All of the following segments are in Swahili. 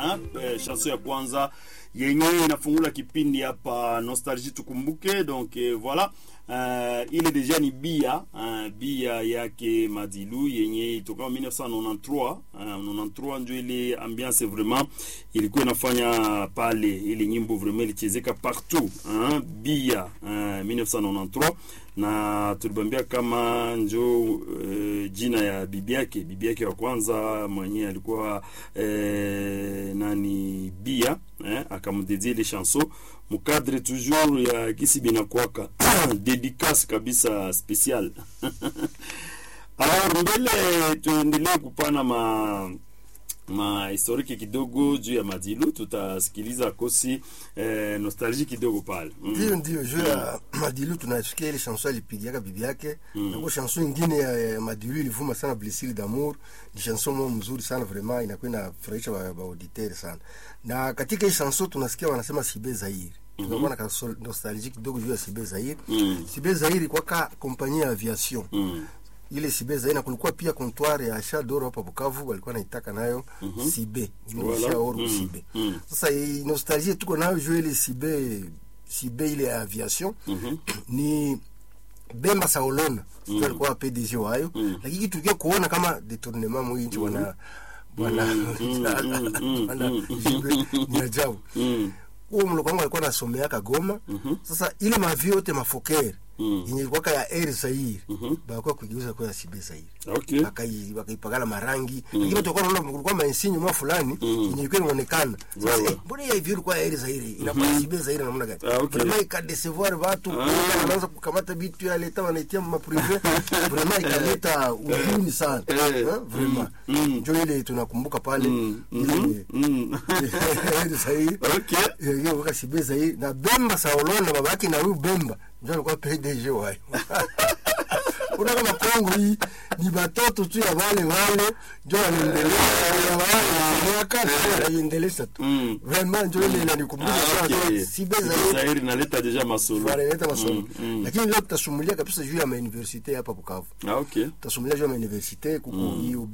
hein? Eh, chanson ya kwanza yenye inafungula kipindi hapa nostalgie tukumbuke donc eh, voilà uh, ile deja ni bia uh, bia yake madilu yenye itoka 1993 uh, 93 ndio ile ambiance vraiment ilikuwa inafanya pale ile nyimbo vraiment ilichezeka partout uh, bia uh, 1993 na tulibambia kama njo uh, jina ya bibi yake bibi yake wa kwanza mwenye alikuwa uh, nani bia eh, akamdedia ile chanson mukadre toujours ya kisi binakwaka dédicace kabisa special alors mbele tuendelee kupana ma ma historiki kidogo juu ya madilu tutasikiliza kosi eh, nostalgie kidogo pale mm. ndio ndio juu ya madilu tunasikia ile chanson alipigiaka bibi yake mm. nako chanson ingine ya, ya madilu ilivuma sana blessure d'amour ni chanson moja mzuri sana vraiment inakuwa inafurahisha ba, ba auditeur sana na katika hii chanson tunasikia wanasema sibe zaire tunakuwa na nostalgie kidogo juu ya sibe zaire Mm. sibe zaire kwaka kompanyia ya aviation Mm. ile sibe zaire na kulikuwa pia comptoir ya Shadoro hapa Bukavu walikuwa naitaka nayo sibe Voilà. Shaoru Mm. sibe Mm. sasa hii nostalgie tuko nayo juu ile sibe sibe ile ya aviation Mhm. ni Bemba Saolona mm. alikuwa PDG wayo Mm. lakini tukia kuona kama detournement mwinchi wana bwana bwana Jibe ni ajabu Mm. huo mloko wangu alikuwa nasomeaka Goma sasa ile mavio yote mafokere Mm. yenye ilikuwaka ya Air Zaire Mhm. bakuwa kuigeuza kwa ya Sibe Zaire okay Bakai- bakaipakala marangi lakini watu wakawa wanaona kulikuwa mainsinyi mwa fulani yenye ilikuwa inaonekana sasa Voilà. eh, mbona ya hivi ilikuwa ya Air Zaire inakuwa Sibe Zaire namna gani Ah, okay. vraiment ikadesevoir watu wanaanza kukamata vitu ya leta wanaitia ma privé vraiment ikaleta uzuni sana Eh. Eh, vraiment Mm. ndio ile tunakumbuka pale Mm. ile Mhm. Mm. Air Zaire okay hiyo waka Sibe Zaire na Bemba Saolona baba yake na huyu Bemba ndio alikuwa PDG wayo kuna kama Kongo hii ni batoto tu ya wale wale ndio wanaendelea wale miaka wanaendeleza tu Mm. vraiment ndio ile inanikumbusha Ah, sana okay. Sibe Sibe Zaire Zaire inaleta deja masolo wanaleta masomo Mm, mm. lakini leo tutasumulia kabisa juu ya mauniversite hapa Bukavu ah okay tutasumulia juu ya mauniversite kuko IUB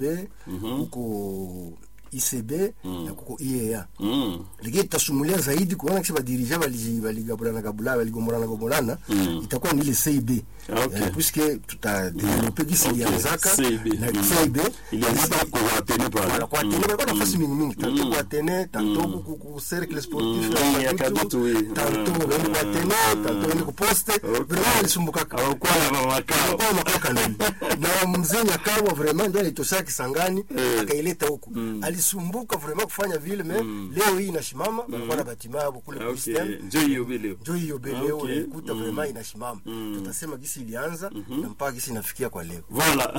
kuko ICB na kuko IEA mm. lakini tutasumulia zaidi kuona kisi badirija baligabulana gabula baligombolana gombolana Mm. itakuwa ni ile CIB Ah, okay. Eh, puisque tutadevelope gisi Okay. ilianzaka CIB. na Mm. CIB ilianzika kwa Atene pale Voilà, kwa Atene balikuwa nafasi mingi mingi tanto Mm. kwa Atene tanto ku- ku cercle sportif Mm, ya Kadutu, oui. tanto Mm. wende kwa Atene tanto wende ku poste vraiment walisumbukaka hawakuwa na mamakao kwa makaka nani na mzee Nyakabwa vraiment ndio alitosha Kisangani Eh. akaileta huko alisumbuka vraiment kufanya vile me leo hii inasimama balikuwa na batima yao kule Ah, ku okay system njo hiyo vile ndio hiyo Ah, beleo okay. unaikuta Mm. vraiment inasimama Mm. tutasema gisi ilianza na mpaka gisi inafikia kwa leo voilà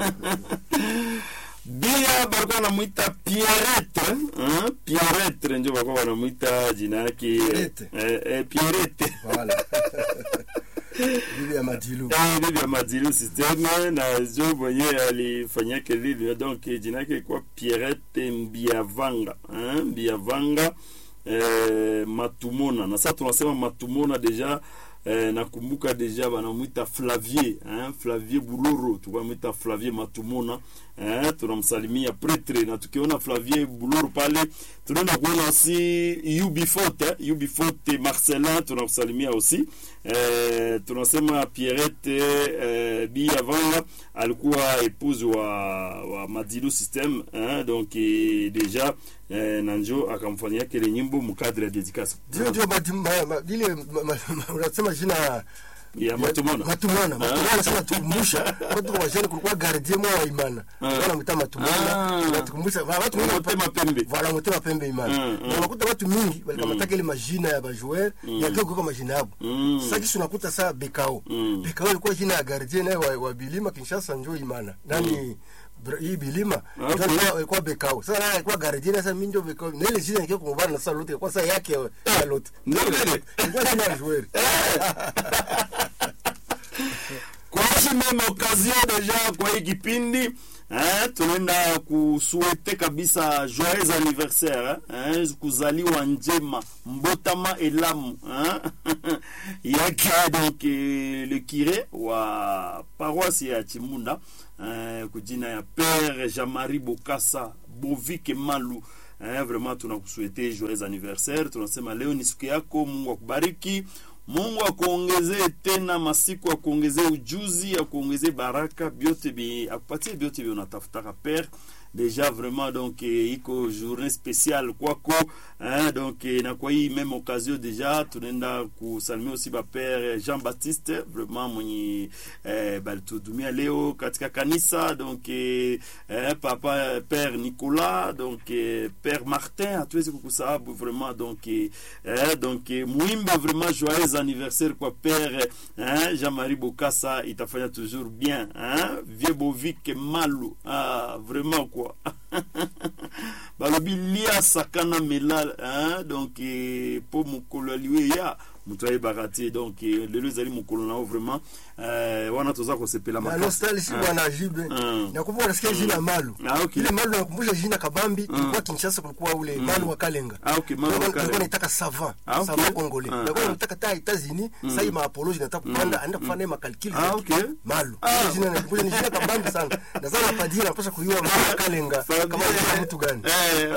bia balikuwa namwita pierrette hein? pierrette njo balikuwa wanamwita jina yake Pierrette. eh, eh, pierrette voilà bibi ya madilu Eh, bibi ya madilu systeme na jo mwenye alifanyake lili donc jina yake ilikuwa pierrette mbiavanga hein? mbiavanga eh, matumona na sasa tunasema matumona deja eh, nakumbuka deja banamwita flavier hein? flavier buloro tukamwita flavier matumona eh, tunamsalimia pretre na tukiona flavier buloro pale tunaenda kuona aussi ubifot eh? ubifot marcelin tunamsalimia aussi eh, tunasema pierrette eh, biavanga alikuwa épouse wa, wa madilu system eh? donc eh, deja eh, nanjo akamfanyia kile nyimbo mkadre ya dedication ndio ndio madi- ma- ma- ile ma- ma- ma- unasema jina ya matumona matumona matumona sana tukumbusha watu wa jana kulikuwa gardien mwa wa imana wana mta matumona Ah. natukumbusha wa- watu wengi Motema pembe. voilà motema pembe imana Mm, mm. na unakuta watu mingi walikamataka ile majina ya bajoueur yakiwa kwa majina yabo Mm. sasa kisi unakuta saa bekao Mm. bekao ilikuwa jina ya gardien naye wa, wa bilima Kinshasa njoo imana nani Bra- hii bilima Okay. ndio alikuwa- alikuwa bekao sasa naye alikuwa gardien sasa mimi ndio bekao na ile jina ikiwa kumbana na sasa lote kwa sasa yake ya- ya lote Ndio vile. ilikuwa jina ya joueur kwa hizi meme occasion deja kwa hii kipindi eh, tunaenda kusuete kabisa joyeux anniversaire eh, kuzaliwa njema mbotama elamu eh, yake donc eh, le kire wa paroisse ya chimunda eh, kujina ya père jean-marie bokasa bovike malu eh, vraiment tunakusuete joyeux anniversaire tunasema leo ni siku yako mungu akubariki mungu akuongezee tena masiku akuongezee ujuzi akuongezee baraka byote bi akupatie byote bi unatafutaka pere déjà vraiment donc eh, iko journée spéciale kwako hein, donc eh, na kwa hii même occasion déjà tunaenda kusalimia aussi bapere Jean Baptiste vraiment mwenye eh, balituhudumia leo katika kanisa donc eh, eh, papa père Nicolas donc eh, père Martin hatuwezi kukusahabu vraiment donc eh, eh, donc eh, muimbe vraiment joyeux anniversaire kwa père hein, Jean-Marie Bokassa itafanya toujours bien hein, vieux Bovik Malu ah, vraiment quoi balobi lia sakana mela hein, donc eh, po mokolo aliwe ya moto ayebaka te donc eh, lelo ezali mokolo nao vraiment eh, wana toza kosepela na makasi nostalgie Ah. bwana jibe Mm. nakumbuka nasikia jina malu Ah, okay. ile malu nakumbusha jina kabambi tulikuwa kinshasa kulikuwa ule malu wa kalenga Ah, okay, Malu wa Nilikuwa- Kalenga. nilikuwa naitaka savant Ah, okay. savant congolais Ah, nilikuwa ah. nataka ta Etats-Unis sasa hii maapoloji nataka kupanda anaenda kufanya ma calcul Ah, okay. malu Ah. Ile jina nakumbusha ni jina kabambi sana na sana padiri anapaswa kujua malu wa kalenga kama ni mtu gani Eh,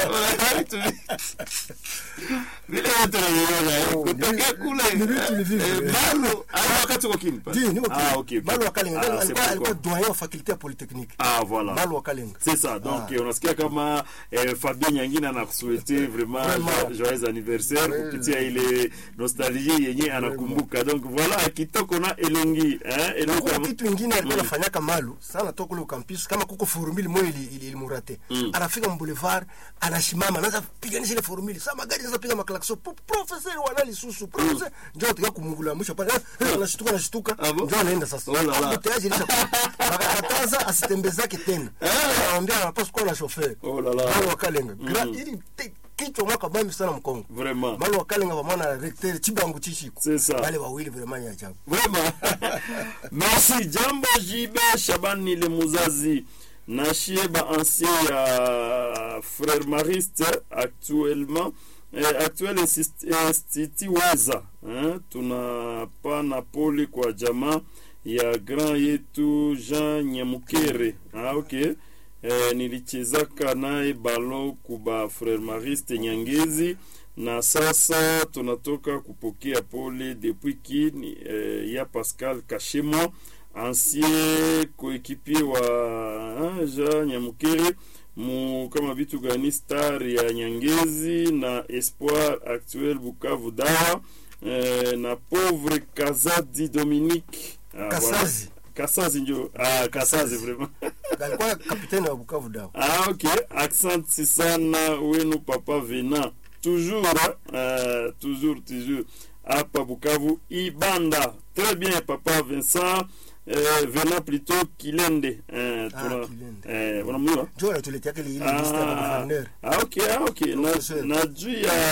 vile wote wanaiona, eh, Oh, kutokea ni- kule ni vitu ni vitu, eh, eh. Malu ah, wakati uko Kimpa Ndio, niko ah, okay, malu wa kalenga Ah, alikuwa c'est alikuwa pourquoi. doyen wa faculté ya polytechnique ah voilà malu wa kalenga c'est ça donc Ah. eh, unasikia kama eh, Fabien Nyangina anakusuete vraiment Vraiment. jo- joyeux anniversaire Ouais. kupitia ile nostalgie yenye anakumbuka donc voilà kitoko na elongi eh, elongi Kuna kama- kitu ingine alikuwa anafanyaka malu sana toka kule ukampisi kama kuko formule moja ili- ili- ilimurate anafika mboulevard anashimama anaanza piganisha ile formule sasa magari anaanza piga maklakso "Pro- professeur wanali susu professeur ndio tuka kumungula mwisho pale eh, anashtuka anashtuka Ah, bon? ndio anaenda sasa Oh la la. Hapo tayari ilisha akakataza asitembezake tena anamwambia anapaswa kuwa na chauffeur Oh la la. malu wakalenga Gra- ili te- kichwa mwaka bambi sana mkongo Vraiment. malu wakalenga pamoja na recteur chibangu chishiko C'est ça. wale wawili vraiment ni ajabu vraiment merci jambo jibe shabani le muzazi nashie ba ancien ya frère mariste actuellement eh, actuel insist- institut weza eh, tunapana pole kwa jamaa ya grand yetu jean nyamukere ah, okay eh, nilichezaka naye balo kuba frère mariste nyangezi na sasa tunatoka kupokea pole depuis kini eh, ya pascal kashemo ancien coéquipier wa ah, jean nyamukere mu kama vitu gani star ya nyangezi na espoir actuel bukavu dawa eh, na pauvre kazadi dominique ah, Kasazi. voilà. kasazi njo ah, kasazi vraiment alikuwa kapiteni wa bukavu dawa Ah, ok. Accent sana wenu papa Vena. Toujours, hein, euh, toujours, toujours. Hapa Bukavu, Ibanda. Très bien, papa Vincent. Euh, Vena plutôt Kilende. Euh, Ah, tuna- Kilende. eh, unamjua? njo anatuletea ile ile liste ya Ah, gouverneur ah, okay, ah, okay. Na, Professeur. na juu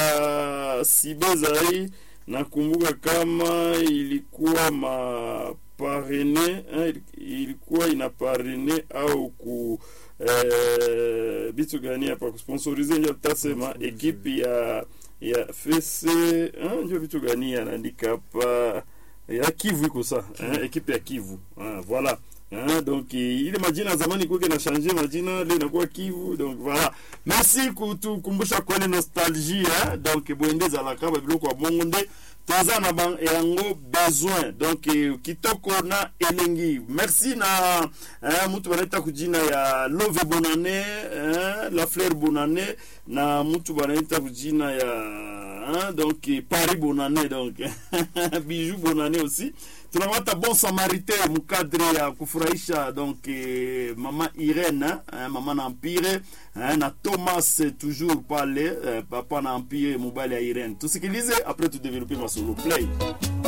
ya Sibeza hii nakumbuka kama ilikuwa maparene ilikuwa ina parene au ku eh, bitu gani hapa kusponsorize njo tutasema ekipe ya ya fese ah, njo vitu gani anaandika hapa ya Kivu iko sa eh, ekipe ya Kivu ah, voilà Hein, donc eh, ile majina ya zamani kuke na change majina le inakuwa Kivu donc voilà merci kutukumbusha kwele nostalgie hein? donc boende ezalaka babiloko ya bongo nde toza na ba- yango besoin donc eh, kitoko na elengi merci na hein, mutu banaita kujina ya love bonane hein, la fleur bonane na mutu banaita kujina ya hein, donc eh, paris bonane donc bijou bonane aussi tunapata bon samaritain mukadre ya kufurahisha donc eh, mama irene eh, mama na empire eh, na thomas eh, toujours pale eh, papa na empire mobile ya irene tusikilize après tudevelope masolo play